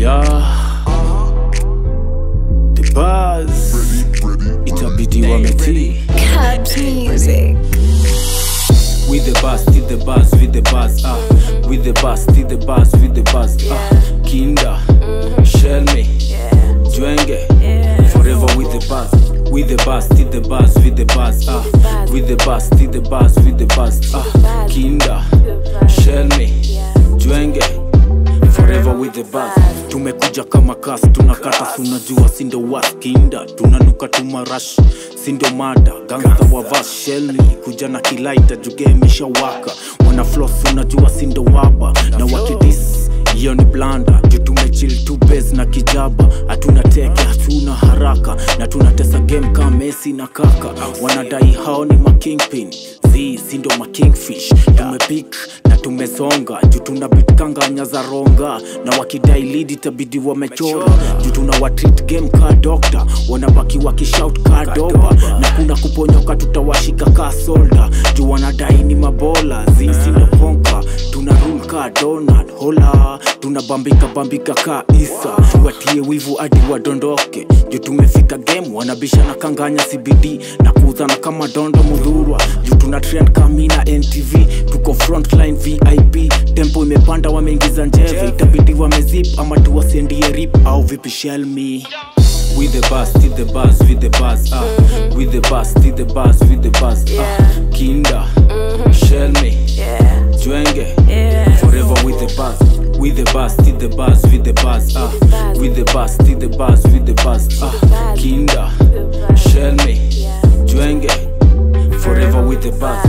Yeah. The buzz. Itabidi wametii. Cabs music. With the buzz, did the buzz, with the buzz, ah. With the buzz, did the buzz, with the buzz, ah. Kinda, shell me, Jwenge, forever with the buzz. With the buzz, did the buzz, with the buzz, ah. With the buzz, did the buzz, with the buzz, ah. Kinda, shell me, Jwenge, forever with the buzz. tumekuja kama kas tunakata tunajua sindo waskinda tunanuka tumarash sindo mada gangsta wavas shelni kuja na kilaita jugemisha waka wana flos unajua sindo waba na wakidis hiyo ni blanda juu tumechil tu bes na kijaba hatuna teke hatuna haraka na tunatesa game kama mesi na kaka wanadai hao ni makingpin zi sindo makingfish tumepik na tumesonga juu tuna bitkanganya za ronga na wakidai lidi tabidi wamechora juu tuna watreat game ka dokta wanabaki wakishout ka doba na kuna kuponyoka tutawashika ka solda juu wanadai ni mabola zi sindo konka tuna rule ka donald hola tunabambika bambika ka isa watie wivu hadi wadondoke juu tumefika game wanabisha na kanganya cbd na kuuzana kama dondo mudhurwa juu tuna trend kamina ntv tuko frontline vip tempo imepanda wameingiza njeve itabidi wamezip ama tuwasendie rip au vipi shell me with the bus did the bus with the bus ah with the bus did the bus with the bus ah kinda shell me jwenge forever with the bus with the bus did the bus with the bus ah with the bus did the bus with the bus ah kinda shell me jwenge forever with the bus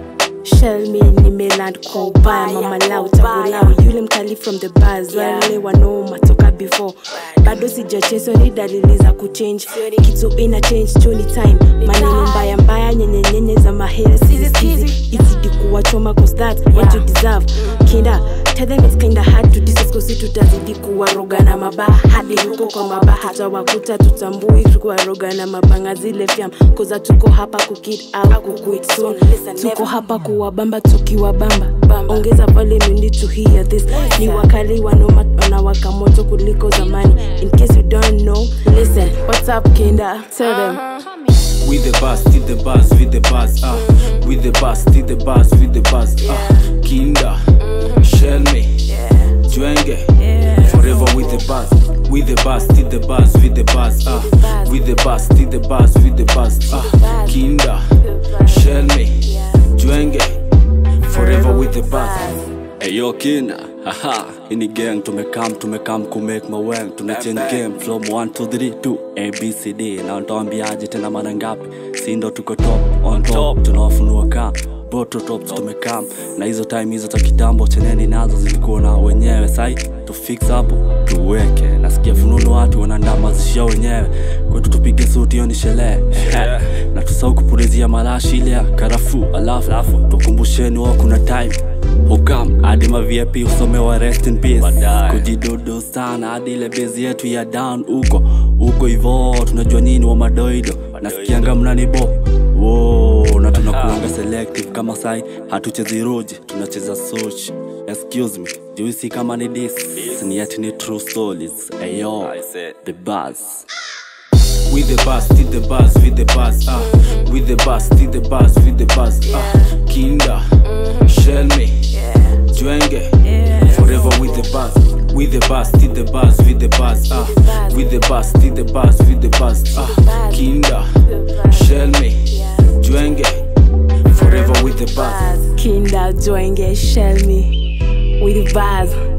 Shell me nimeland kwa ubaya mama lau tabulau yule mkali from the bars wale wanaoma toka before bado sijacheso ni dalili za kuchange kitu ina change choni time maneno mbaya mbaya nyenyenyenye za mahera siziskizi izidi kuwachoma cause that what you deserve kinda tell them it's kinda hard to discuss cause tutazidi kuwaroga na mabaha hadi huko kwa mabaha tawakuta tutambui kuwaroga na mabanga zile fyam koza tuko hapa kukid out kuquit soon tuko hapa kuwabamba tukiwabamba ongeza volume you need to hear this ni wakali wanoma wanawaka moto kuliko zamani in case you don't know listen what's up kinda tell them with the bus did the bus with the bus ah with the bus did the bus with the bus ah kinda shell me jwenge forever with the bus with the bus did the bus with the bus ah with the bus did the bus with the bus ah kinda shell me jwenge forever with the bus Eyo kina, haha, ini gang tumekam tumekam kumake maweng tumechange game from 1 to 3 to abcd na ntaambiaje tena mara ngapi si ndo tuko top on top tunawafunua ka boto tops tumekam na hizo time hizo za kitambo cheneni nazo zilikuwa na wenyewe sai tufix hapo tuweke nasikia fununu watu wanaandaa zishia wenyewe kwetu tupige suti hiyo ni sherehe na tusau kupulizia marashi ile ya karafu alafu tukumbusheni wao kuna time hukam hadi mavip usomewa rest in peace kujidudu sana hadi ile bezi yetu ya down huko huko hivo tunajua nini wa madoido nasikianga mnanibo wo na tunakuanga selective kama sai hatuchezi roji tunacheza soch excuse me juisi kama ni dis ni ati ni true stories ayo the buzz with the bus did the bus with the bus ah with the bus did the bus with the bus ah kinda shell me jwenge forever with the bus with the bus did the bus with the bus ah with the bus did the bus with the bus ah kinda shell me jwenge forever with the bus kinda joinge shell me with bars